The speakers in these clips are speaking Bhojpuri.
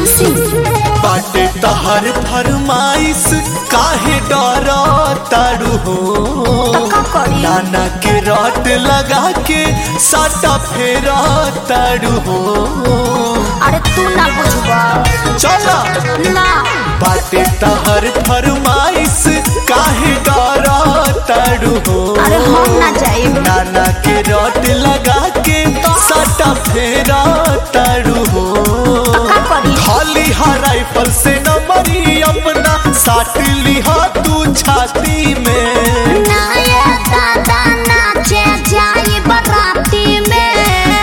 खुशी बाटे तहर फरमाइश काहे डर तारू हो तो का करी नाना के रट लगा के साटा फेरा तारू हो अरे तू ना बुझबा चला ना बाटे तहर फरमाइश काहे डर तारू हो अरे हम ना जाइब नाना के रट लगा के साटा फेरा तारू हो तो का करी खाली हा राइफल से न मरी अपना साट लिहा तू छाती में ना ये दादा नाचे जाई बराती में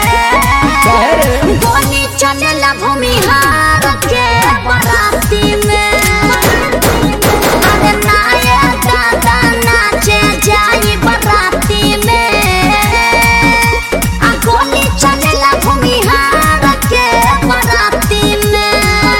गोली चलेला भूमिहार के बराती में अरे ना ये दादा नाचे जाई बराती में आ गोली चलेला भूमिहार के बराती में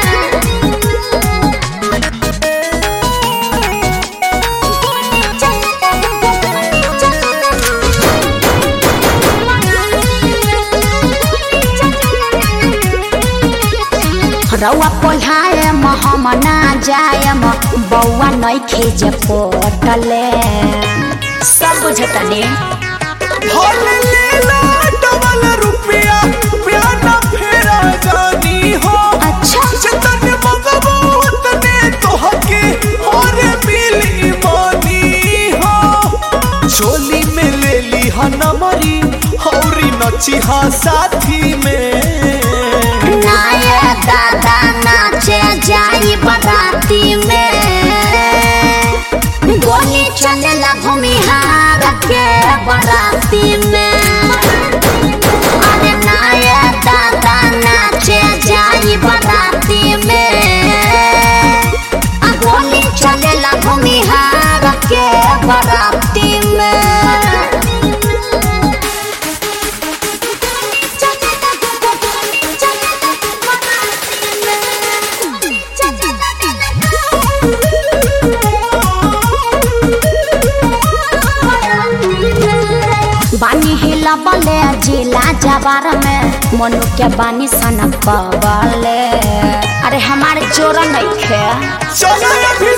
रौआ पोल्हाए हम ना जायम बौआ नहीं खेजे पोटले सब बुझतने भल लेला डबल रुपया प्याना फेरा जानी हो अच्छा जतन मगबो उतने तोहके और मिली मानी हो चोली में ले ली हा नमरी हौरी नची हा साथी में नाये दादा नाचे जाई बराती में गोली चलेला भूमिहार के बराती में अरे नाये दादा नाचे जाई बराती में आ गोली चलेला भूमिहार के बराती में बानी हिला बले जिला जवार में मनु के बानी सन कबले अरे हमारे चोर नहीं खे चलो अभी